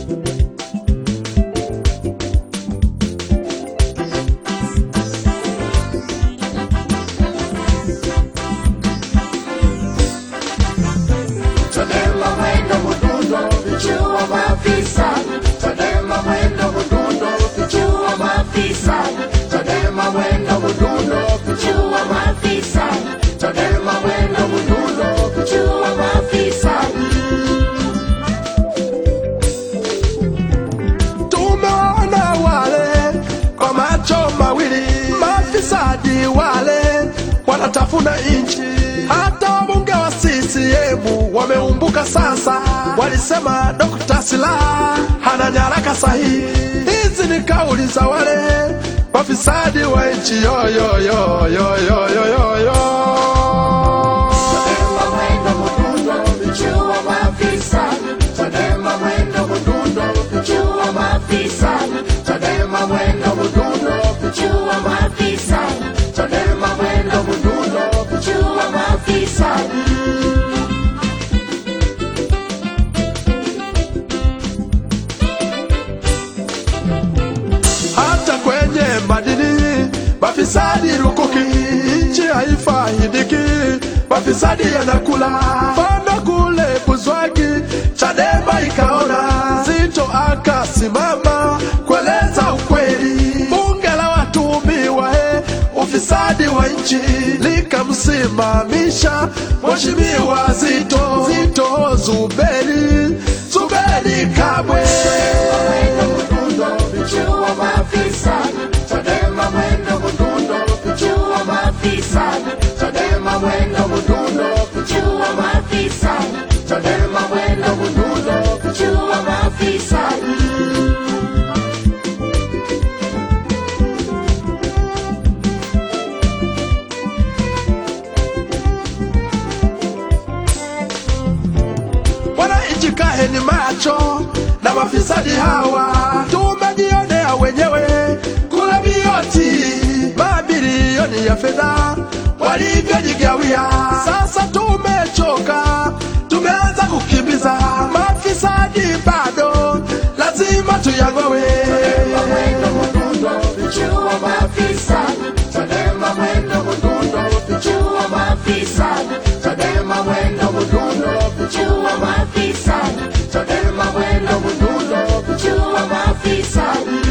Chadema mwendo mdundo, vichua maafisa. Chadema mwendo mdundo, vichua maafisa. Chadema mwendo mdundo, vichua maafisa. Chadema mwendo mdundo, vichua maafisa. Tumeona wale kwa macho mawili, mafisadi wale wanatafuna nchi. Hata wabunge wa CCM wameumbuka sasa, walisema Dr. Slaa hana nyaraka sahihi. Hizi ni kauli za wale mafisadi wa nchi yoyoyoyoyoyoyo. Chadema mwendo mdundo, vichua maafisa. Chadema mwendo mdundo, vichua maafisa. Chadema mwendo mdundo, vichua maafisa. Chadema mwendo mdundo, vichua maafisa. hata kwenye madini mafisadi lukuki, nchi haifaidiki, mafisadi yanakula fana kule Buzwagi. Chadema ikaona Zito akasimama kueleza ukweli, bunge la watuhumiwa he ufisadi wa nchi likamsimamisha Mheshimiwa Zito Zito Zuberi Zuberi Kabwe. Mwendo mdundo, vichua maafisa. Chadema mwendo mdundo, vichua maafisa. Chadema mwendo mdundo, vichua maafisa. Chadema mwendo mdundo, vichua maafisa. Wananchi kaheni macho na mafisadi hawa, tumejionea wenyewe kula bioti mabilioni ya fedha walivyojigawia. Sasa tumechoka, tumeanza kukimbiza mafisadi, bado lazima tuyang'owe. Chadema mwendo mdundo, vichua maafisa. Chadema mwendo mdundo, vichua maafisa. Chadema mwendo mdundo, vichua maafisa. Chadema mwendo mdundo, vichua maafisa.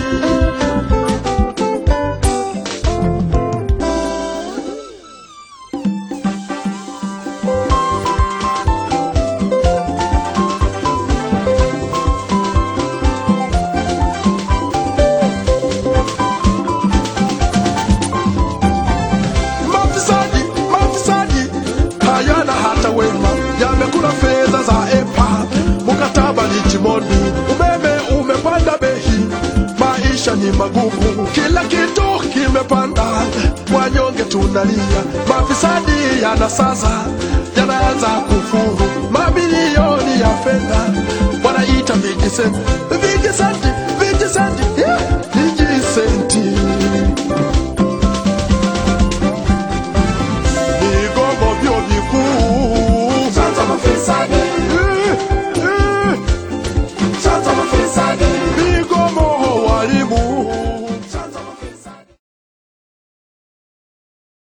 Mafisadi, mafisadi hayana hata wema, yamekula fedha za EPA, mkataba ni chimondi, umeme umepanda bei, maisha ni magumu, kila kitu kimepanda, wanyonge tunalia, mafisadi yana sasa yanaanza kufuru mabilioni ya fedha, wanaita vijisenti, vijisenti, vijisenti